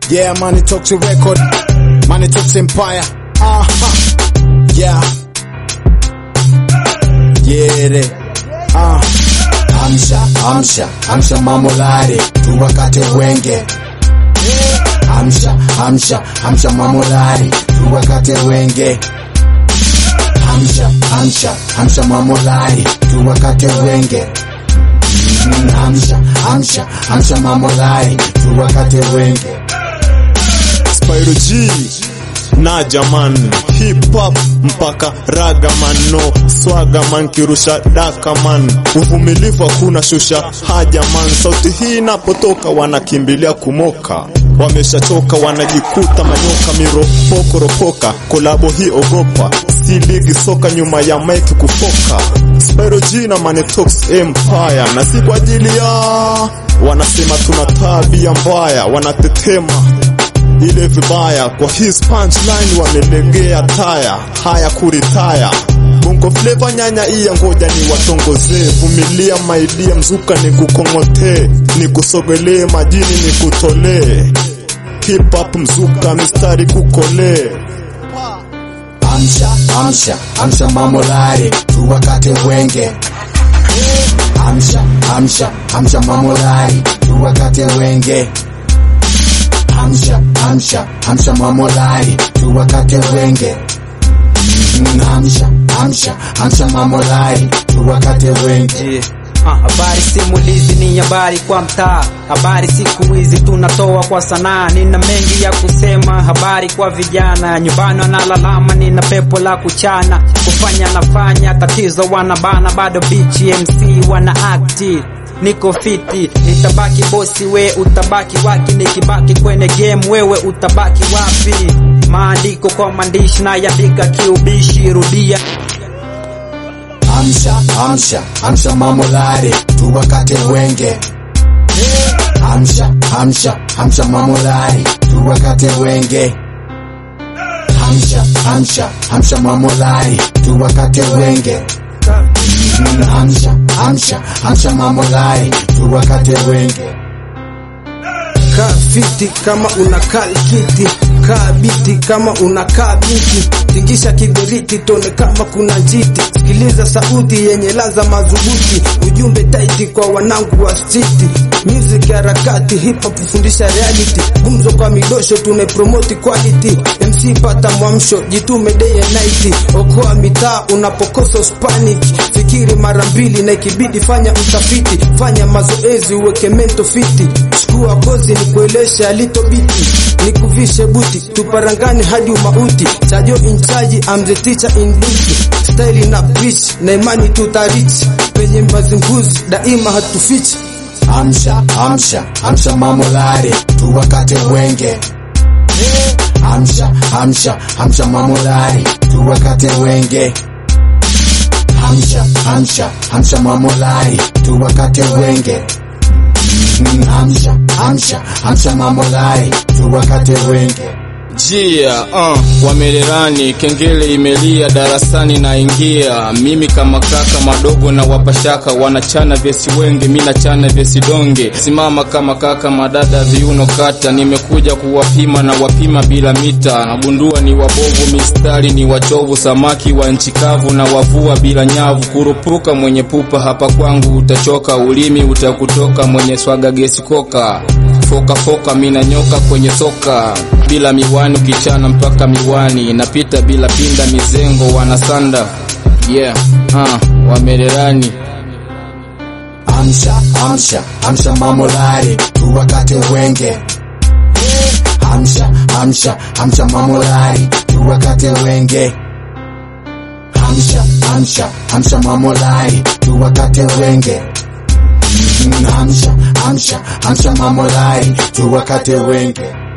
Yeah, Money Talks record. Money Talks Empire. Aha. Yeah. Yeah. re. Ah. Amsha, amsha, amsha mamolari. Tuwakate wenge. Amsha, amsha, amsha mamolari. Tuwakate wenge. Amsha, amsha, amsha mamolari. Tuwakate wenge. Mm, Amsha, amsha, amsha mamolari. Tuwakate wenge. Spyro G na jaman hip hop mpaka raga man no swaga man kirusha daka man uvumilivu hakuna shusha haja man sauti hii inapotoka wanakimbilia kumoka wameshachoka wanajikuta manyoka miropoko ropoka kolabo hii ogopa si ligi soka nyuma ya mike kufoka Spyro G na Manetox Empire na si kwa ajili ya wanasema tuna tabia mbaya wanatetema ile vibaya kwa his punchline wamelegea taya haya kuritaya bongo fleva nyanya iya ngoja ni watongozee vumilia maidia mzuka ni kukongotee ni kusogelee majini ni kutolee hip hop mzuka mistari kukolee Amsha, amsha, amsha mamolari, tuwakate wenge. Amsha, amsha, amsha mamolari, tuwakate wenge. Amsha, amsha, amsha mamolari, tuwakate wenge. Mm, Amsha, amsha, amsha mamolari, tuwakate wenge. Ah, habari simulizi ni habari kwa mtaa, habari siku hizi tunatoa kwa sanaa. Nina mengi ya kusema, habari kwa vijana nyumbani wanalalama, nina pepo la kuchana, kufanya nafanya, tatizo wanabana, bado bichi MC wana akti niko fiti, nitabaki bosi, we utabaki waki, nikibaki kwenye game, wewe utabaki wapi? Maandiko kwa maandishi na yandika kiubishi, rudia Amsha, amsha, amsha mamolari, tuwakate wenge. Amsha, amsha, amsha mamolari, tuwakate wenge. Amsha, amsha, amsha mamolari, tuwakate wenge. Mm, Amsha, amsha, amsha mamolari, tuwakate wenge. kaa fiti kama unakaa kiti, kaa biti kama unakaa biti, tingisha kibiriti tone kama kuna njiti, sikiliza sauti yenye laza madhubuti, ujumbe taiti kwa wanangu wa stiti, music harakati, hip hop fundisha reality, gumzo kwa midosho tune promote quality, MC pata mwamsho, jitume day and night, okoa mitaa unapokosa uspanic, fikiri mara mbili na ikibidi fanya utafiti, fanya mazoezi uweke mento fiti, chukua kozi ni kuelesha lito biti, nikuvishe buti, tuparangane hadi umauti, chajo in charge, I'm the teacher in duty, style na preach, na imani tutarichi, penye mazunguzi daima hatufichi, Amsha, amsha, amsha mamolari, tuwakate wenge. Amsha, amsha, amsha mamolari, tuwakate wenge. Amsha, amsha, amsha mamolari, tuwakate wenge. Mm, Amsha, amsha, amsha mamolari, tuwakate wenge. Jia, uh, wamererani, kengele imelia, darasani naingia. Mimi kama kaka madogo na wapashaka, wanachana vyesi wenge, mi nachana vyesi donge. Simama kama kaka, madada viuno kata, nimekuja kuwapima na wapima bila mita. Nagundua ni wabovu, mistari ni wachovu, samaki wa nchi kavu na wavua bila nyavu. Kurupuka mwenye pupa hapa kwangu utachoka, ulimi utakutoka, mwenye swaga gesi koka foka foka mina nyoka kwenye soka bila miwani ukichana mpaka miwani napita bila pinda mizengo wanasanda yeah uh, wamererani Amsha, amsha, amsha mamolari, tuwakate wenge. Amsha, amsha, amsha mamolari, tuwakate wenge. Amsha, amsha, amsha mamolari, tuwakate wenge. Mm, Amsha, amsha, amsha mamolari, tuwakate wenge.